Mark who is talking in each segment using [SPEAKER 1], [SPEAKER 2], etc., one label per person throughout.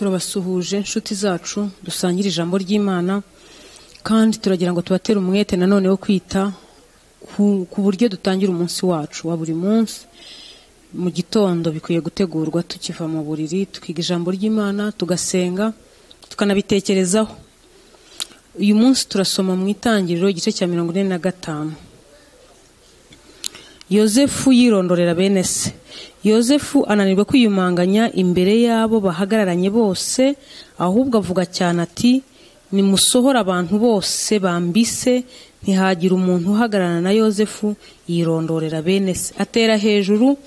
[SPEAKER 1] turabasuhuje inshuti zacu dusangira ijambo ry'imana kandi turagira ngo tubatere umwete nanone wo kwita ku- ku buryo dutangira umunsi wacu wa buri munsi mu gitondo bikwiye gutegurwa tukiva mu buriri tukiga ijambo ry'imana tugasenga tukanabitekerezaho uyu munsi turasoma mu itangiriro igice cya mirongo ine na gatanu yozefu yirondorera bene se yozefu ananirwa kwiyumanganya imbere y'abo bahagararanye bose ahubwo avuga cyane ati nimusohora abantu bose bambise ntihagira umuntu uhagararana na yozefu yirondorera bene se atera hejuru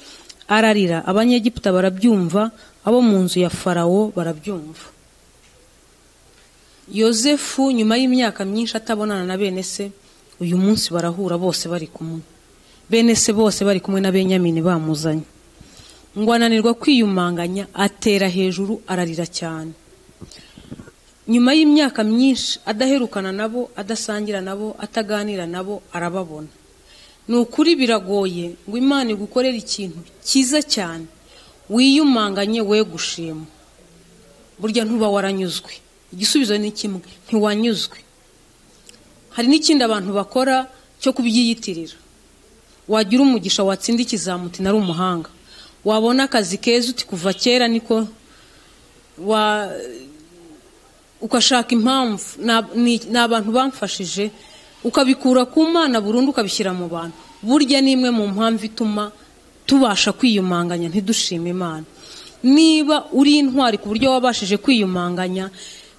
[SPEAKER 1] ararira abanyegiputa barabyumva abo mu nzu ya farawo barabyumva yozefu nyuma y'imyaka myinshi atabonana na bene se uyu munsi barahura bose bari kumwe bene se bose bari kumwe na benyamini bamuzanye ngo ananirwa kwiyumanganya atera hejuru ararira cyane nyuma y'imyaka myinshi adaherukana nabo adasangira nabo ataganira nabo arababona ni ukuri biragoye ngo imana igukorere ikintu cyiza cyane wiyumanganye we gushima burya ntuba waranyuzwe igisubizo ni kimwe ntiwanyuzwe hari n'ikindi abantu bakora cyo kubyiyitirira wagira umugisha watsinda ikizamuti nari umuhanga wabona akazi keza uti kuva kera niko wa ugashaka impamvu Na- ni ni abantu bamfashije ukabikura ku mana burundu ukabishyira mu bantu burya ni imwe mu mpamvu ituma tubasha kwiyumanganya ntidushima imana niba uri intwari ku buryo wabashije kwiyumanganya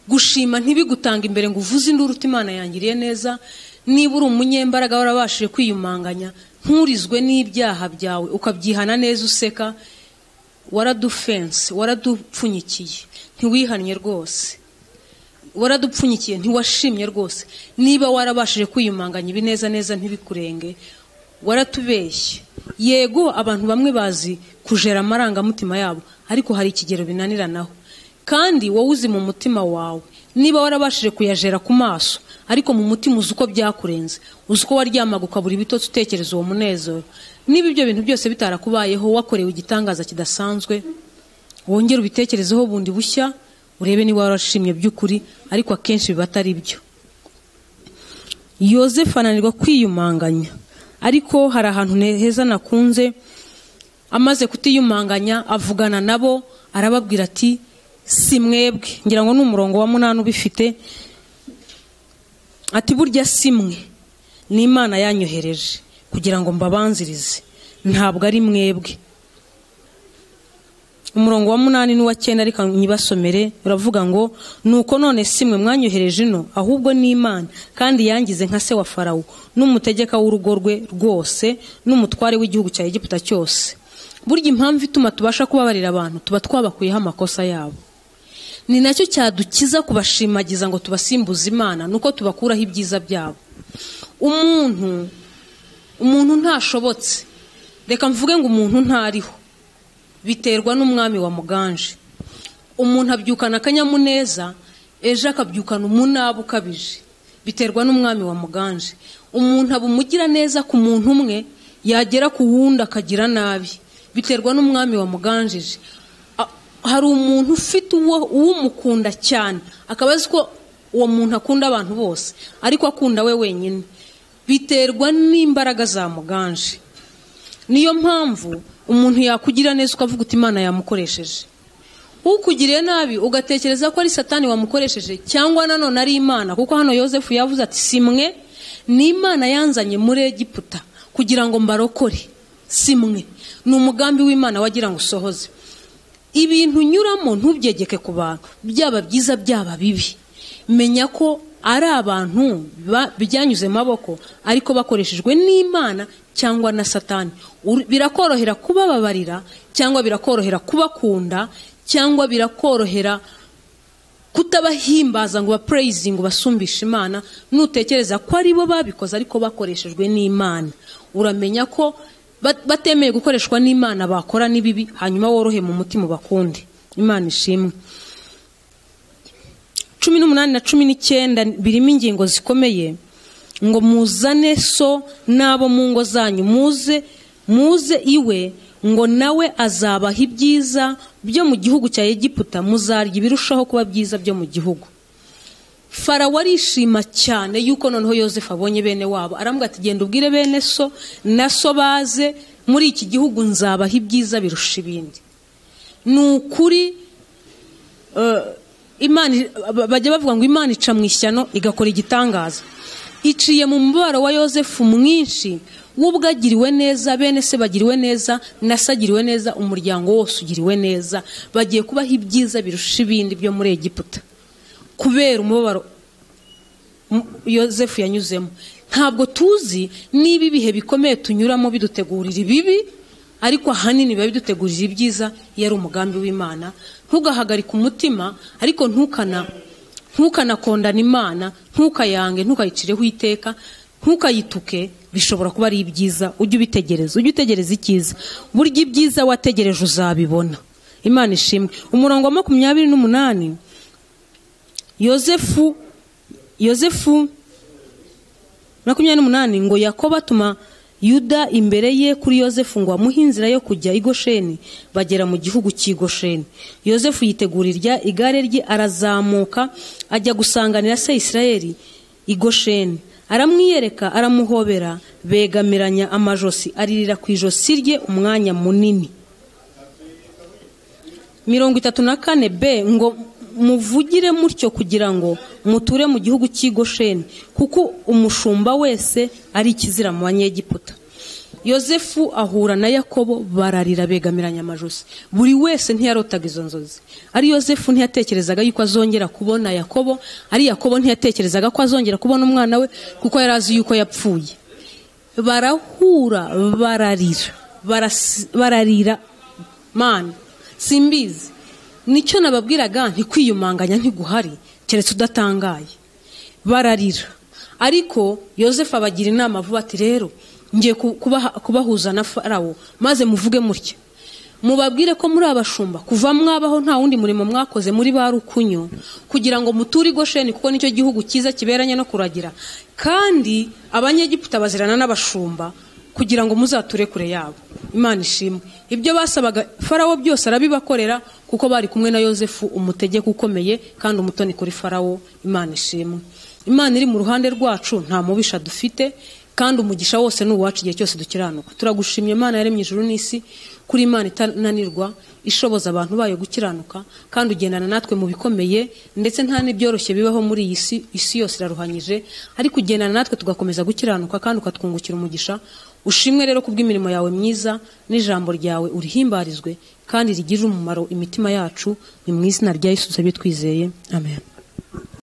[SPEAKER 1] gushima ntibigutange imbere ngo uvuze induru uti imana yangiriye neza niba uri umunyembaraga warabashije kwiyumanganya nturizwe n'ibyaha byawe ukabyihana neza useka waradufense waradupfunyikiye ntiwihannye rwose waradupfunyikiye ntiwashimye rwose niba warabashije kwiyumanganya ibinezaneza ntibikurenge waratubeshye yego abantu bamwe bazi kujera amarangamutima yabo ariko hari ikigero binaniranaho kandi wowe uzi mu mutima wawe niba warabashije kuyajera ku maso ariko mu mutima uzi uko byakurenze uzi uko waryamaga ukabura ibitotsi utekereza uwo munezero niba ibyo bintu byose bitarakubayeho wakorewe igitangaza kidasanzwe wongere ubitekerezeho bundi bushya urebe niba warashimye by'ukuri ariko akenshi biba atari byo yosefu ananirwa kwiyumanganya ariko hari ahantu ne- heza nakunze amaze kutiyumanganya avugana nabo arababwira ati si mwebwe ngira ngo ni umurongo wa munani ubifite ati burya si mwe ni imana yanyohereje kugira ngo mbabanzirize ntabwo ari mwebwe umurongo wa munani n'uwa cyenda reka nyibasomere uravuga ngo nuko none si mwe mwanyohereje ino ahubwo ni imana kandi yangize nka se wa farawo n'umutegeka w'urugo rwe rwose n'umutware w'igihugu cya egiputa cyose burya impamvu ituma tubasha kubabarira abantu tuba twabakuyeho amakosa yabo ni nacyo cyadukiza kubashimagiza ngo tubasimbuze imana nuko tubakuraho ibyiza byabo umuntu umuntu ntashobotse reka mvuge ngo umuntu ntariho biterwa n'umwami wa muganje umuntu abyukana akanyamuneza ejo akabyukana umunaba ukabije biterwa n'umwami wa muganje umuntu aba umugira neza ku muntu umwe yagera ku wundi akagira nabi biterwa n'umwami wa muganjije A- hari umuntu ufite uwo uwumukunda cyane akaba azi ko uwo muntu akunda abantu bose ariko akunda we wenyine biterwa n'imbaraga za muganje niyo mpamvu umuntu yakugira neza ukavuga uti imana yamukoresheje ukugiriye nabi ugatekereza ko ari satani wamukoresheje cyangwa nanone ari imana kuko hano yosefu yavuze ati si mwe ni imana yanzanye muri egiputa kugira ngo mbarokore si mwe ni umugambi w'imana wagira ngo usohoze ibintu unyuramo ntubyegeke ku bantu byaba byiza byaba bibi menya ko ari abantu ba- byanyuze mu maboko ariko bakoreshejwe n'imana cyangwa na satani Ur- birakorohera kubababarira cyangwa birakorohera kubakunda cyangwa birakorohera kutabahimbaza ngo bapureyizingi basumbishe imana nutekereza ko ari bo babikoze ariko bakoreshejwe n'imana uramenya ko bat- batemeye gukoreshwa n'imana bakora n'ibibi hanyuma worohe mu mutima bakunde imana ishimwe cumi n'umunani na cumi n'icyenda birimo ingingo zikomeye ngo muzane so n'abo mu ngo zanyu muze muze iwe ngo nawe azabaha ibyiza byo mu gihugu cya egiputa muzarya ibirushaho kuba byiza byo mu gihugu farawo arishima cyane yuko noneho yosefu abonye bene wabo arambwira ati genda ubwire bene so na so baze muri iki gihugu nzabaha ibyiza birusha ibindi ni ukuri bajya bavuga ngo imana ica mu ishyano igakora igitangaza iciye mu mubabaro wa yosefu mwinshi we ubwo agiriwe neza bene se bagiriwe neza na se agiriwe neza umuryango wose ugiriwe neza bagiye kubaho ibyiza birusha ibindi byo muri egiputa kubera umubabaro yosefu yanyuzemo ntabwo tuzi niba ibihe bikomeye tunyuramo bidutegurira ibibi ariko ahanini biba bidutegurira ibyiza iyo ari umugambi w'imana ntugahagarike umutima ariko ntukana ntukanakondana imana ntukayange ntukayicireho iteka ntukayituke bishobora kuba ari ibyiza ujye ubitegereza ujye utegereza icyiza burya ibyiza wategereje uzabibona imana ishimwe umurongo wa makumyabiri n'umunani yosefu yosefu makumyabiri n'umunani ngo yakoba atuma yuda imbere ye kuri yosefu ngo amuhe inzira yo kujya igosheni bagera mu gihugu cy'igosheni yosefu yitegurira igare rye arazamuka ajya gusanganira se isirayeli igosheni aramwiyereka aramuhobera begamiranya amajosi aririra ku ijosi rye umwanya munini mirongo itatu na kane b ngo muvugire mutyo kugira ngo muture mu gihugu cy'igosheni kuko umushumba wese ari ikizira mu banyegiputa yosefu ahura na yakobo bararira begamiranya amajosi buri wese ntiyarotaga izo nzozi ari yosefu ntiyatekerezaga yuko azongera kubona yakobo ari yakobo ntiyatekerezaga ko azongera kubona umwana we kuko yari azi yuko yapfuye barahura bararira bararira mani simbizi nicyo nababwiraga ntikwiyumanganya ntiguhari keretse udatangaye bararira ariko yosefu abagira inama vuba ati rero ngiye kubahuza na farawo maze muvuge mutya mubabwire ko muri abashumba kuva mwabaho nta wundi murimo mwakoze muri ba rukunyo kugira ngo muture igosheni kuko nicyo gihugu cyiza kiberanye no kuragira kandi abanyegiputa bazirana n'abashumba kugira ngo muzature kure yabo imana ishimwe ibyo basabaga farawo byose arabibakorera kuko bari kumwe na yosefu umutegeko ukomeye kandi umutoni kuri farawo imana ishimwe imana iri mu ruhande rwacu nta mubisha dufite kandi umugisha wose ni uwacu igihe cyose dukiranuka turagushimye imana yaremye ijuru n'isi kuri imana itananirwa ishoboza abantu bayo gukiranuka kandi ugendana natwe mu bikomeye ndetse nta n'ibyoroshye bibaho muri iyi si isi yose iraruhanyije ariko ugendana natwe tugakomeza gukiranuka kandi ukatwungukira umugisha ushimwe rero kubw'imirimo yawe myiza n'ijambo ryawe urihimbarizwe kandi rigirire umumaro imitima yacu ni mu izina rya Yesu twizeye amen